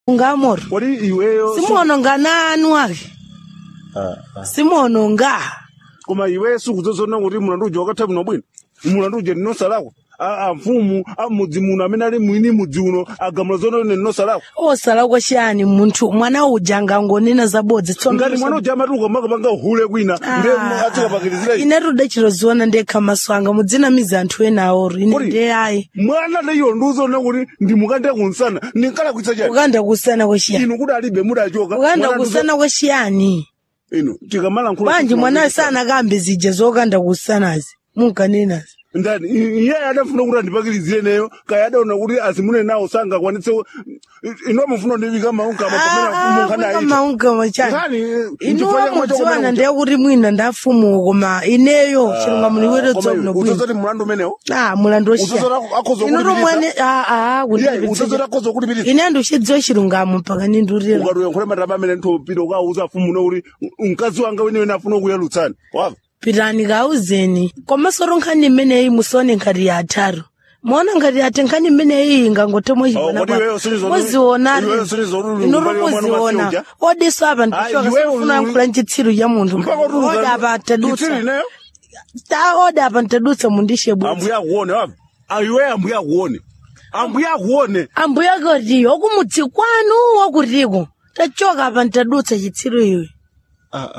ungamoro kodi iweyo simuononga nanu ake Ah, ah. simuononga koma iwe sukuzozona kuti mulandu uja wakatha bwino bwino mulandu uja ndinosa lako A- a mfumu a mudzi muno amene ali mwini mudzi uno agamula zona ine ndinosa lako osala kwaciyani munthu mwana uja angangonena zabodzi tsono ngati mwana uja amatuka makapanga uhule kwina nde atikapakilizira ine rude chiroziona ndekha maso anga mudzinamiza anthu ena aoro ine Kodi? ndeyayi mwana leiyo ndiuzona kuti ndimukanda kunsana ndinkala kuitsa chani ukanda kusana kwaciyani inu kuti alibe mudachoka ukanda Mwana ndizo- kusana kwaciyani inu tikamalankhula bwanji mwana sana kambe zija zokanda kusanazi munkanenazi ndani i- iye adafuna kuti andipakilizire neyo kaya adaona kuti azimune nawo sangakwanitse ino amafuna ndivika maungama pamene mfumu nkhani maungama chani Nkhani, inuwa mudziwana ndiye kuti mwina ndafumuka koma ineyo chilungamo liwere dzobwino bwino uzozoti mulandu umenewo ah mulandu Udzozora akhoza ino tomwene ah ah uzozoti akhoza kulipirisa ine andiuchidziwa chilungamo mpaka nindurira ukatoyankhula mataba amene ntopita ukauza mfumu no kuti mkazi wanga wenewene afuna kuyalutsani wava pitani kauzeni komasoro nkhani imeneyi musone nkhati ya atharu muona ngati ati nkhani imeneyi ingangotemwa Oh, kodi iweyo usinizo- muzionari iweyo usinizo uri ino umbali wa mwana muziona wasiuja? odiso apa Ah, ndichoka iweyo sifuna uri- nkhula nchitsiru cha munthu mpaka kuti odi apa chitsiri tadutsa ineyo ta odi apa ntadutsa mundishe bwino ambuya akuone wava iwe ambuya akuone ambuya akuone ambuya koti okumudzi kwanu wakutiko tachoka apa ntadutsa chitsiru iwe